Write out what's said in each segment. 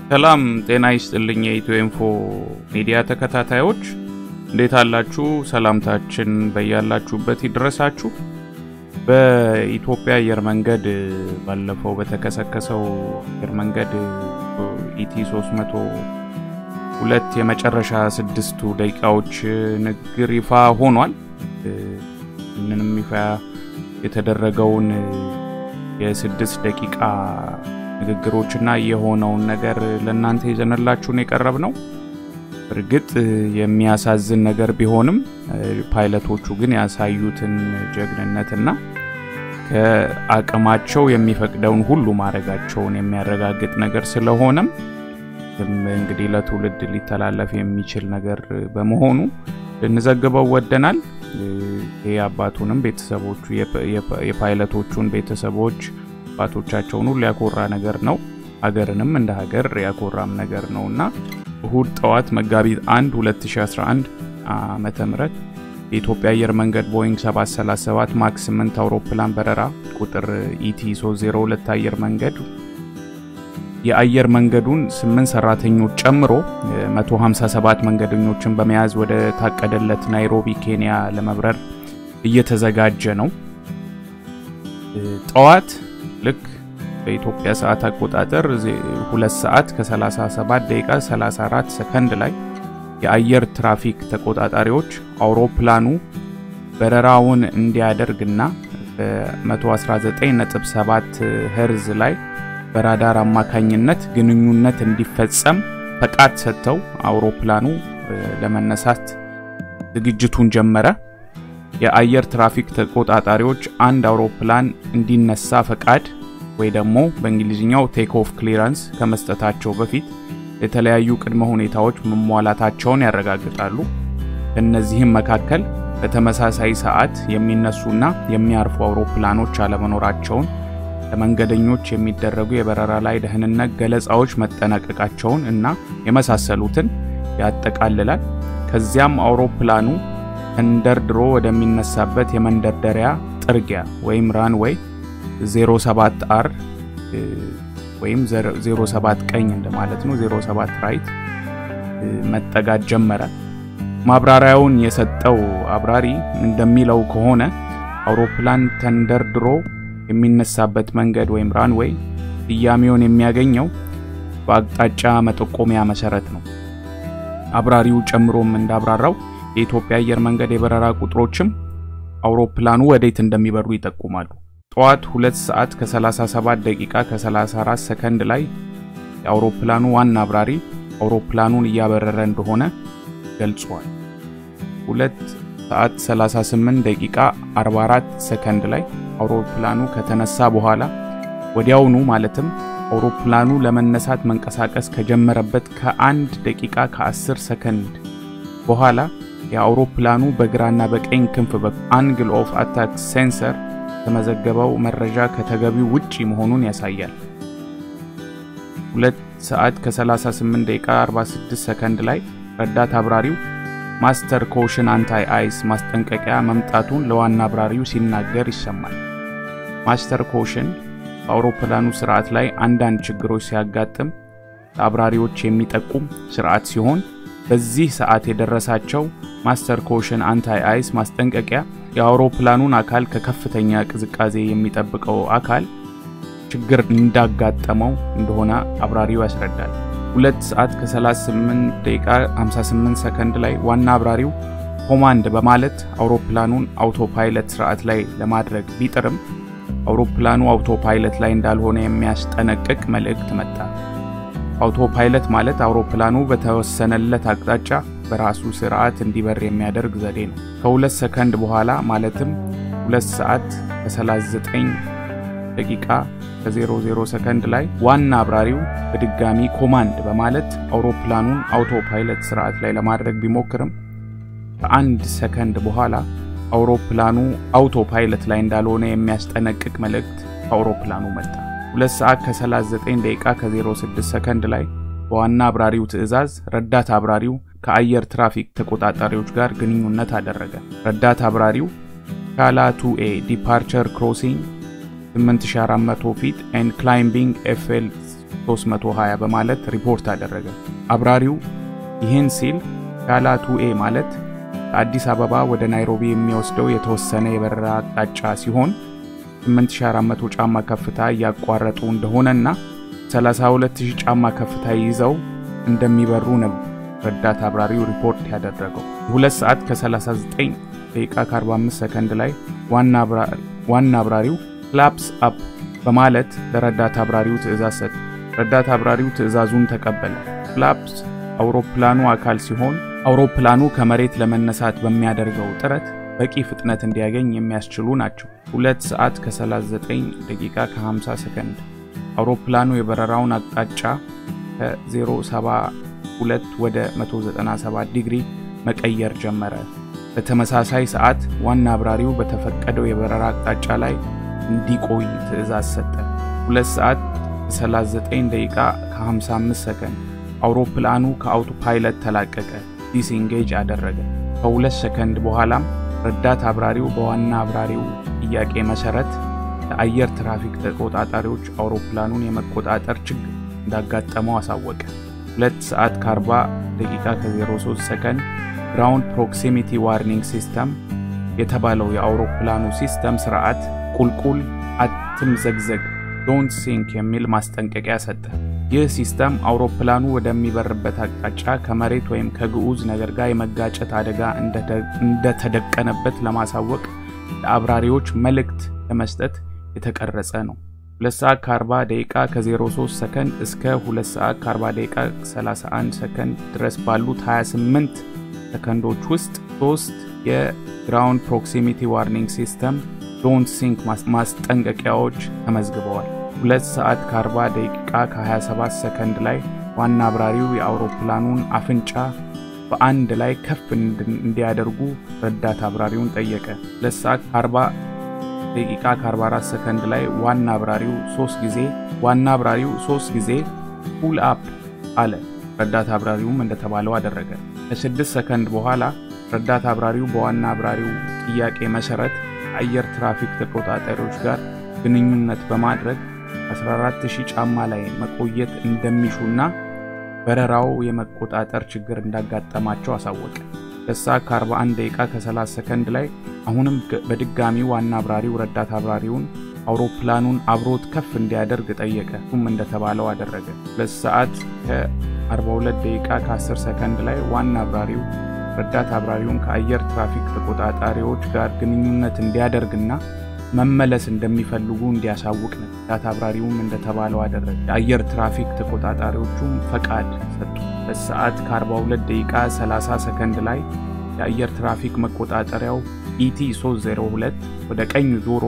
ሰላም ጤና ይስጥልኝ የኢትዮ ኢንፎ ሚዲያ ተከታታዮች እንዴት አላችሁ? ሰላምታችን በያላችሁበት ይድረሳችሁ። በኢትዮጵያ አየር መንገድ ባለፈው በተከሰከሰው አየር መንገድ ኢቲ 302 የመጨረሻ ስድስቱ ደቂቃዎች ንግግር ይፋ ሆኗል። ይህንንም ይፋ የተደረገውን የስድስት ደቂቃ ንግግሮችና የሆነውን ነገር ለእናንተ ይዘንላችሁን የቀረብ ነው። እርግጥ የሚያሳዝን ነገር ቢሆንም ፓይለቶቹ ግን ያሳዩትን ጀግንነትና ከአቅማቸው የሚፈቅደውን ሁሉ ማድረጋቸውን የሚያረጋግጥ ነገር ስለሆነም እንግዲህ ለትውልድ ሊተላለፍ የሚችል ነገር በመሆኑ ልንዘግበው ወደናል። ይህ አባቱንም ቤተሰቦቹ የፓይለቶቹን ቤተሰቦች አባቶቻቸውን ሁሉ ያኮራ ነገር ነው። ሀገርንም እንደ ሀገር ያኮራም ነገር ነው እና እሁድ ጠዋት መጋቢት 1 2011 ዓመተ ምህረት የኢትዮጵያ አየር መንገድ ቦይንግ 737 ማክስ 8 አውሮፕላን በረራ ቁጥር ኢቲ 302 አየር መንገድ የአየር መንገዱን 8 ሰራተኞች ጨምሮ 157 መንገደኞችን በመያዝ ወደ ታቀደለት ናይሮቢ ኬንያ ለመብረር እየተዘጋጀ ነው። ጠዋት ልክ በኢትዮጵያ ሰዓት አቆጣጠር 2 ሰዓት ከ37 ደቂቃ 34 ሰከንድ ላይ የአየር ትራፊክ ተቆጣጣሪዎች አውሮፕላኑ በረራውን እንዲያደርግና በ119.7 ሄርዝ ላይ በራዳር አማካኝነት ግንኙነት እንዲፈጸም ፈቃድ ሰጥተው አውሮፕላኑ ለመነሳት ዝግጅቱን ጀመረ። የአየር ትራፊክ ተቆጣጣሪዎች አንድ አውሮፕላን እንዲነሳ ፈቃድ ወይ ደግሞ በእንግሊዝኛው ቴክ ኦፍ ክሊራንስ ከመስጠታቸው በፊት የተለያዩ ቅድመ ሁኔታዎች መሟላታቸውን ያረጋግጣሉ። ከእነዚህም መካከል በተመሳሳይ ሰዓት የሚነሱና የሚያርፉ አውሮፕላኖች አለመኖራቸውን፣ ለመንገደኞች የሚደረጉ የበረራ ላይ ደህንነት ገለጻዎች መጠናቀቃቸውን እና የመሳሰሉትን ያጠቃልላል። ከዚያም አውሮፕላኑ ተንደርድሮ ወደሚነሳበት የመንደርደሪያ ጥርጊያ ወይም ራንዌይ 07 አር ወይም 07 ቀኝ እንደማለት ነው። 07 ራይት መጠጋት ጀመረ። ማብራሪያውን የሰጠው አብራሪ እንደሚለው ከሆነ አውሮፕላን ተንደርድሮ የሚነሳበት መንገድ ወይም ራንዌይ ስያሜውን የሚያገኘው በአቅጣጫ መጠቆሚያ መሰረት ነው። አብራሪው ጨምሮም እንዳብራራው የኢትዮጵያ አየር መንገድ የበረራ ቁጥሮችም አውሮፕላኑ ወዴት እንደሚበሩ ይጠቁማሉ። ጠዋት 2 ሰዓት ከ37 ደቂቃ ከ34 ሰከንድ ላይ የአውሮፕላኑ ዋና አብራሪ አውሮፕላኑን እያበረረ እንደሆነ ገልጿል። 2 ሰዓት 38 ደቂቃ 44 ሰከንድ ላይ አውሮፕላኑ ከተነሳ በኋላ ወዲያውኑ ማለትም አውሮፕላኑ ለመነሳት መንቀሳቀስ ከጀመረበት ከአንድ ደቂቃ ከ10 ሰከንድ በኋላ የአውሮፕላኑ በግራና በቀኝ ክንፍ አንግል ኦፍ አታክ ሴንሰር የተመዘገበው መረጃ ከተገቢው ውጪ መሆኑን ያሳያል። 2 ሰዓት ከ38 ደቂቃ 46 ሰከንድ ላይ ረዳት አብራሪው ማስተር ኮሽን አንታይ አይስ ማስጠንቀቂያ መምጣቱን ለዋና አብራሪው ሲናገር ይሰማል። ማስተር ኮሽን በአውሮፕላኑ ስርዓት ላይ አንዳንድ ችግሮች ሲያጋጥም ለአብራሪዎች የሚጠቁም ስርዓት ሲሆን በዚህ ሰዓት የደረሳቸው ማስተር ኮሽን አንታይ አይስ ማስጠንቀቂያ የአውሮፕላኑን አካል ከከፍተኛ ቅዝቃዜ የሚጠብቀው አካል ችግር እንዳጋጠመው እንደሆነ አብራሪው ያስረዳል። 2 ሰዓት ከ38 ደቂቃ 58 ሰከንድ ላይ ዋና አብራሪው ኮማንድ በማለት አውሮፕላኑን አውቶፓይለት ስርዓት ላይ ለማድረግ ቢጥርም አውሮፕላኑ አውቶፓይለት ላይ እንዳልሆነ የሚያስጠነቅቅ መልእክት መጣ። አውቶፓይለት ማለት አውሮፕላኑ በተወሰነለት አቅጣጫ በራሱ ስርዓት እንዲበር የሚያደርግ ዘዴ ነው። ከሁለት ሰከንድ በኋላ ማለትም 2 ሰዓት ከ39 ደቂቃ ከ00 ሰከንድ ላይ ዋና አብራሪው በድጋሚ ኮማንድ በማለት አውሮፕላኑን አውቶፓይለት ስርዓት ላይ ለማድረግ ቢሞክርም ከአንድ ሰከንድ በኋላ አውሮፕላኑ አውቶፓይለት ላይ እንዳልሆነ የሚያስጠነቅቅ መልእክት ከአውሮፕላኑ መጣ። 2 ሰዓት ከ39 ደቂቃ ከ06 ሰከንድ ላይ በዋና አብራሪው ትዕዛዝ ረዳት አብራሪው ከአየር ትራፊክ ተቆጣጣሪዎች ጋር ግንኙነት አደረገ። ረዳት አብራሪው ካላ 2ኤ ዲፓርቸር ክሮሲንግ 8400 ፊት ኤንድ ክላይምቢንግ ኤፍኤል 320 በማለት ሪፖርት አደረገ። አብራሪው ይህን ሲል ሻላ ቱኤ ማለት ከአዲስ አበባ ወደ ናይሮቢ የሚወስደው የተወሰነ የበረራ አቅጣጫ ሲሆን 8400 ጫማ ከፍታ እያቋረጡ እንደሆነና 32000 ጫማ ከፍታ ይዘው እንደሚበሩ ነው ረዳት አብራሪው ሪፖርት ያደረገው። 2 ሰዓት ከ39 ደቂቃ ከ45 ሰከንድ ላይ ዋና አብራሪው ክላፕስ አፕ በማለት ለረዳት አብራሪው ትዕዛዝ ሰጠ። ረዳት አብራሪው ትዕዛዙን ተቀበለ። ፍላፕስ አውሮፕላኑ አካል ሲሆን አውሮፕላኑ ከመሬት ለመነሳት በሚያደርገው ጥረት በቂ ፍጥነት እንዲያገኝ የሚያስችሉ ናቸው። 2 ሰዓት ከ39 ደቂቃ ከ50 ሰከንድ አውሮፕላኑ የበረራውን አቅጣጫ ከ072 ወደ 197 ዲግሪ መቀየር ጀመረ። በተመሳሳይ ሰዓት ዋና አብራሪው በተፈቀደው የበረራ አቅጣጫ ላይ እንዲቆይ ትዕዛዝ ሰጠ። 2 ሰዓት ከ39 ደቂቃ ከ55 ሰከንድ አውሮፕላኑ ከአውቶ ፓይለት ተላቀቀ፣ ዲስኢንጌጅ አደረገ። ከሁለት ሰከንድ በኋላም ረዳት አብራሪው በዋና አብራሪው ጥያቄ መሰረት ለአየር ትራፊክ ተቆጣጣሪዎች አውሮፕላኑን የመቆጣጠር ችግር እንዳጋጠመው አሳወቀ። 2 ሰዓት ከ40 ደቂቃ ከ03 ሰከንድ ግራውንድ ፕሮክሲሚቲ ዋርኒንግ ሲስተም የተባለው የአውሮፕላኑ ሲስተም ስርዓት ቁልቁል አትምዘግዘግ ዶንት ሲንክ የሚል ማስጠንቀቂያ ሰጠ። ይህ ሲስተም አውሮፕላኑ ወደሚበርበት አቅጣጫ ከመሬት ወይም ከግዑዝ ነገር ጋር የመጋጨት አደጋ እንደተደቀነበት ለማሳወቅ ለአብራሪዎች መልእክት ለመስጠት የተቀረጸ ነው። 2 ሰዓት ከ40 ደቂቃ ከ03 ሰከንድ እስከ 2 ሰዓት ከ40 ደቂቃ 31 ሰከንድ ድረስ ባሉት 28 ሰከንዶች ውስጥ ሶስት የግራውንድ ፕሮክሲሚቲ ዋርኒንግ ሲስተም ዶንት ሲንክ ማስጠንቀቂያዎች ተመዝግበዋል። 2 ሰዓት ከ40 ደቂቃ ከ27 ሰከንድ ላይ ዋና አብራሪው የአውሮፕላኑን አፍንጫ በአንድ ላይ ከፍ እንዲያደርጉ ረዳት አብራሪውን ጠየቀ። 2 ሰዓት ከ40 ደቂቃ ከ44 ሰከንድ ላይ ዋና አብራሪው 3 ጊዜ ዋና አብራሪው 3 ጊዜ ፑል አፕ አለ። ረዳት አብራሪውም እንደተባለው አደረገ። ከ6 ሰከንድ በኋላ ረዳት አብራሪው በዋና አብራሪው ጥያቄ መሰረት አየር ትራፊክ ተቆጣጣሪዎች ጋር ግንኙነት በማድረግ 14000 ጫማ ላይ መቆየት እንደሚሹና በረራው የመቆጣጠር ችግር እንዳጋጠማቸው አሳወቀ። ለሳ ከ41 ደቂቃ ከ30 ሰከንድ ላይ አሁንም በድጋሚ ዋና አብራሪው ረዳት አብራሪውን አውሮፕላኑን አብሮት ከፍ እንዲያደርግ ጠየቀ። እሱም እንደተባለው አደረገ። ሁለት ሰዓት ከ42 ደቂቃ ከ10 ሰከንድ ላይ ዋና አብራሪው ረዳት አብራሪውን ከአየር ትራፊክ ተቆጣጣሪዎች ጋር ግንኙነት እንዲያደርግና መመለስ እንደሚፈልጉ እንዲያሳውቅ ነው። ረዳት አብራሪውም እንደተባለው አደረገ። የአየር ትራፊክ ተቆጣጣሪዎቹም ፈቃድ ሰጡ። በሰዓት ከ42 ደቂቃ 30 ሰከንድ ላይ የአየር ትራፊክ መቆጣጠሪያው ኢቲ 302 ወደ ቀኝ ዞሮ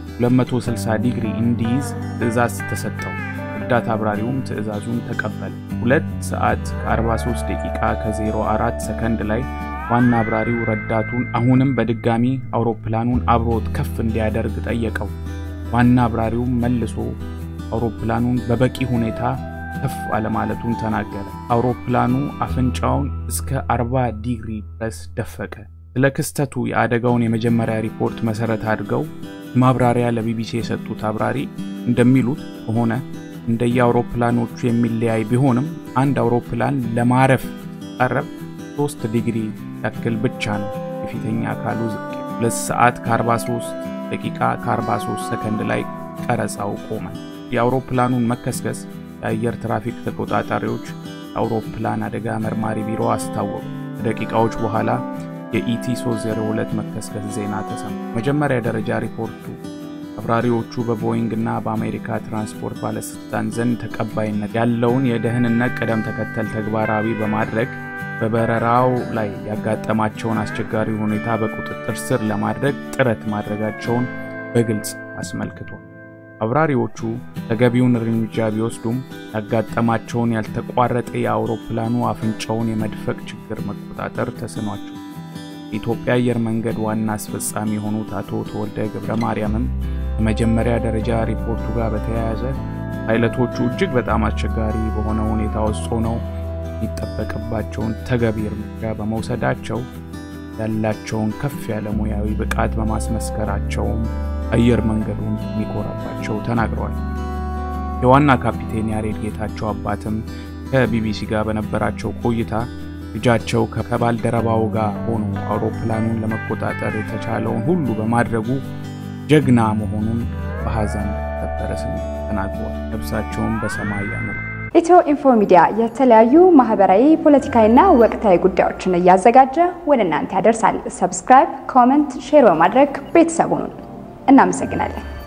260 ዲግሪ እንዲይዝ ትዕዛዝ ተሰጠው። ረዳት አብራሪውም ትዕዛዙን ተቀበለ። 2 ሰዓት ከ43 ደቂቃ ከ04 ሰከንድ ላይ ዋና አብራሪው ረዳቱን አሁንም በድጋሚ አውሮፕላኑን አብሮት ከፍ እንዲያደርግ ጠየቀው። ዋና አብራሪውም መልሶ አውሮፕላኑን በበቂ ሁኔታ ከፍ አለማለቱን ተናገረ። አውሮፕላኑ አፍንጫውን እስከ 40 ዲግሪ ድረስ ደፈቀ። ስለ ክስተቱ የአደጋውን የመጀመሪያ ሪፖርት መሰረት አድርገው ማብራሪያ ለቢቢሲ የሰጡት አብራሪ እንደሚሉት ከሆነ እንደየአውሮፕላኖቹ የሚለያይ ቢሆንም አንድ አውሮፕላን ለማረፍ ሲቃረብ 3 ዲግሪ ያክል ብቻ ነው የፊተኛ አካሉ ዝቅ። 2 ሰዓት ከ43 ደቂቃ ከ43 ሰከንድ ላይ ቀረጻው ቆመ። የአውሮፕላኑን መከስከስ የአየር ትራፊክ ተቆጣጣሪዎች የአውሮፕላን አደጋ መርማሪ ቢሮ አስታወቁ። ከደቂቃዎች በኋላ የኢቲ 302 መከስከስ ዜና ተሰማ። መጀመሪያ ደረጃ ሪፖርቱ አብራሪዎቹ በቦይንግ እና በአሜሪካ ትራንስፖርት ባለስልጣን ዘንድ ተቀባይነት ያለውን የደህንነት ቅደም ተከተል ተግባራዊ በማድረግ በበረራው ላይ ያጋጠማቸውን አስቸጋሪ ሁኔታ በቁጥጥር ስር ለማድረግ ጥረት ማድረጋቸውን በግልጽ አስመልክቷል። አብራሪዎቹ ተገቢውን እርምጃ ቢወስዱም ያጋጠማቸውን ያልተቋረጠ የአውሮፕላኑ አፍንጫውን የመድፈቅ ችግር መቆጣጠር ተስኗቸው የኢትዮጵያ አየር መንገድ ዋና አስፈጻሚ የሆኑት አቶ ተወልደ ገብረ ማርያምም ከመጀመሪያ ደረጃ ሪፖርቱ ጋር በተያያዘ ፓይለቶቹ እጅግ በጣም አስቸጋሪ በሆነ ሁኔታ ውስጥ ሆነው የሚጠበቅባቸውን ተገቢ እርምጃ በመውሰዳቸው ያላቸውን ከፍ ያለ ሙያዊ ብቃት በማስመስከራቸውም አየር መንገዱን የሚኮራባቸው ተናግረዋል። የዋና ካፒቴን ያሬድ ጌታቸው አባትም ከቢቢሲ ጋር በነበራቸው ቆይታ ልጃቸው ከባልደረባው ጋር ሆኖ አውሮፕላኑን ለመቆጣጠር የተቻለውን ሁሉ በማድረጉ ጀግና መሆኑን በሐዘን በከበረ ስሜት ተናግሯል። ነፍሳቸውን በሰማይ ያኑር። ኢትዮ ኢንፎ ሚዲያ የተለያዩ ማህበራዊ፣ ፖለቲካዊና ወቅታዊ ጉዳዮችን እያዘጋጀ ወደ እናንተ ያደርሳል። ሰብስክራይብ፣ ኮመንት፣ ሼር በማድረግ ቤተሰቡን እናመሰግናለን።